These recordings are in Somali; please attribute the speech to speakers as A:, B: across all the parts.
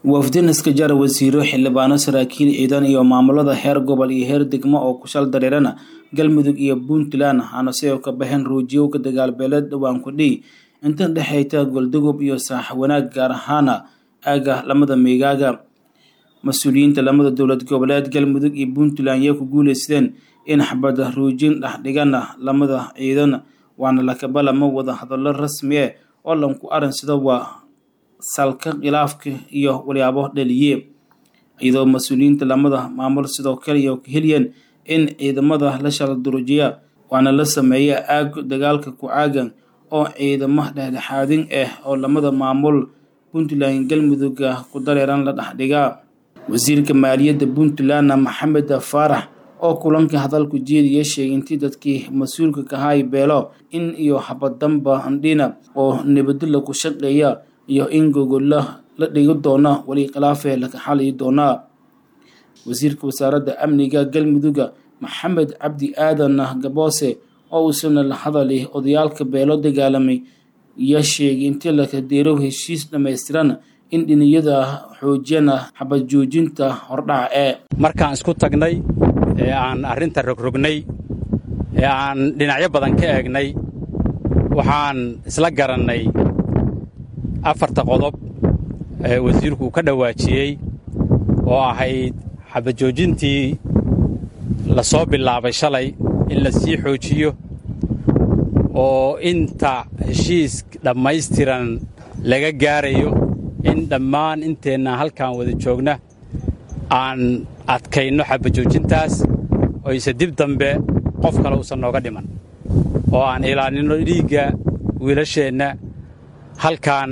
A: wafdin iska jara wasiiro xildhibaano saraakiil ciidan iyo maamulada heer gobol iyo heer degmo oo ku shal dareerana galmudug iyo puntland waxaana sidoo ka baxeen ruujiyowka dagaalbeeleed dhowaan kudhii inta dhexayta goldugub iyo saax wanaag gaar ahaana aaga lamada meegaaga mas-uuliyiinta lamada dowlad goboleed galmudug iyo puntland yay ku guuleysteen in xabada ruujin dhexdhigana lamada ciidan waana lakabalama wada hadallo rasmi ah oo lanku arinsada waa salka khilaafka iyo walyaabo dhaliye iyadoo mas-uuliyiinta lamada maamul sidoo kale iyo ka heliyeen in ciidamada la shala durujiya waana la sameeya aag dagaalka ku caagan oo ciidamo dhexdhexaadin ah oo lamada maamul puntland galmudugga ku dareeran la dhexdhigaa wasiirka maaliyadda puntland maxamed faarax oo kulanka hadalku jeediya sheegay intii dadkii mas-uulka kahay beelo in iyo habadamba andhina oo nabadila ku shaqeeya iyo in gogolla la dhigi doona weli khilaafe laka xaliyi doonaa wasiirka wasaaradda amniga galmudugga maxamed cabdi aadan gaboose oo uusana la hadalay odayaalka beelo dagaalamay iyo sheegay intii laka deerow heshiis dhammaystiran in dhiniyada xoojiyana xabad joojinta hordhaca ee
B: markaan isku tagnay ee aan arrinta rogrognay ee aan dhinacyo badan ka eegnay waxaan isla garannay afarta qodob ee wasiirku uu ka dhawaajiyey oo ahayd xabajoojintii la soo bilaabay shalay in la sii xoojiyo oo inta heshiis dhammaystiran laga gaarayo in dhammaan inteenna halkaan wada joogna aan adkayno xabajoojintaas oyse dib dambe qof kale uusan nooga dhiman oo aan ilaalinno dhiigga wiilasheenna halkaan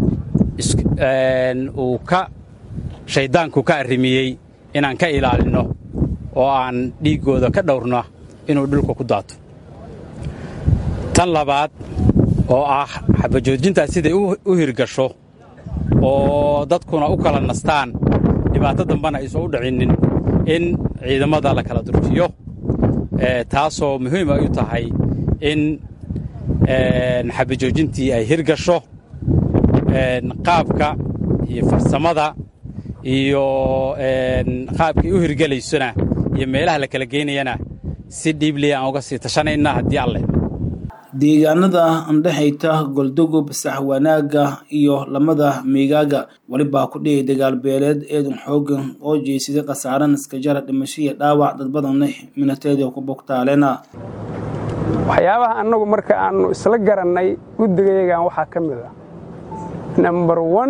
B: uu ka shayddaanku ka arrimiyey inaan ka ilaalinno oo aan dhiiggooda ka dhowrno inuu dhulka ku daato tan labaad oo ah xabajoojintaas siday u hirgasho oo dadkuna u kala nastaan dhibaato dambana aysan u dhicinnin in ciidamada la kala durjiyo taasoo muhiim ay u tahay in xabajoojintii ay hirgasho qaabka iyo farsamada iyo qaabkay u hirgelaysona iyo meelaha la kala geynayana si dhiibliya aan uga sii tashanayna haddii alleh
A: deegaanada andhexayta goldugub saxwanaaga iyo lamada meegaaga welibaa ku dhiyay dagaalbeeleed eedan xoogan oo jeysaday khasaaran iskajara dhimasho iyo dhaawac dad badanna minateeda ku bogtaalena
C: waxyaabaha annagu marka aannu isla garannay guddigayagan waxaa ka mid ah nambar wan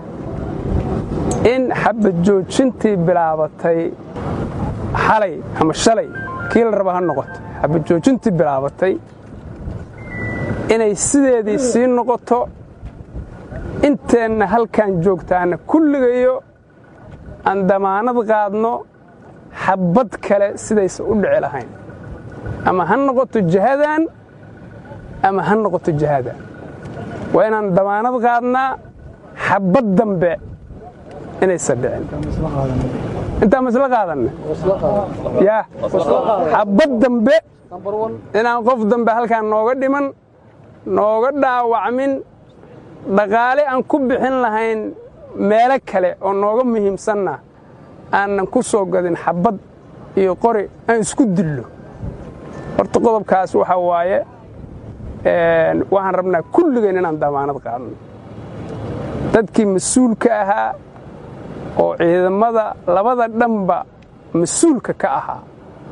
C: in xabad joojintii bilaabatay xalay ama shalay kii la raba ha noqoto xabad joojintii bilaabatay inay sideedii sii noqoto inteenna halkaan joogtaana kulligayo aan damaanad qaadno xabbad kale sidaysa u dhici lahayn ama ha noqoto jihadan ama ha noqoto jihadan waa inaan damaanad qaadnaa xabbad dambe inaysa dhicin intaan masla qaadanna yaa xabbad dambe inaan qof dambe halkaan nooga dhiman nooga dhaawacmin dhaqaale aan ku bixin lahayn meelo kale oo nooga muhiimsanna aanan ku soo gadin xabbad iyo qori aan isku dillo horta qodobkaas waxaa waaye waxaan rabnaa kulligeen inaan damaanad qaadno dadkii mas-uulka ahaa oo ciidamada labada dhanba mas-uulka ka ahaa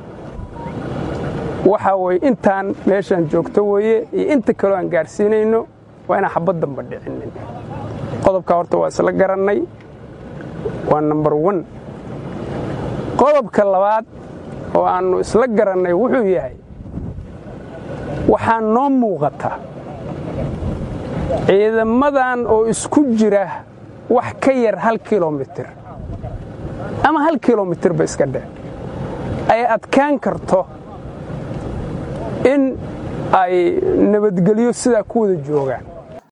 C: waxaa weye intaan meeshaan joogto weeye iyo inta kaloo aan gaadhsiinayno waa inaan xabbad damba dhicinin qodobkaa horta waa isla garannay waa nambar wan qodobka labaad oo aannu isla garannay wuxuu yahay waxaa noo muuqata ciidamadan oo isku jira wax ka yar hal kilomitir ama hal kilomitirba iska dheh ay adkaan karto in ay nabadgelyo sidaa ku wada joogaan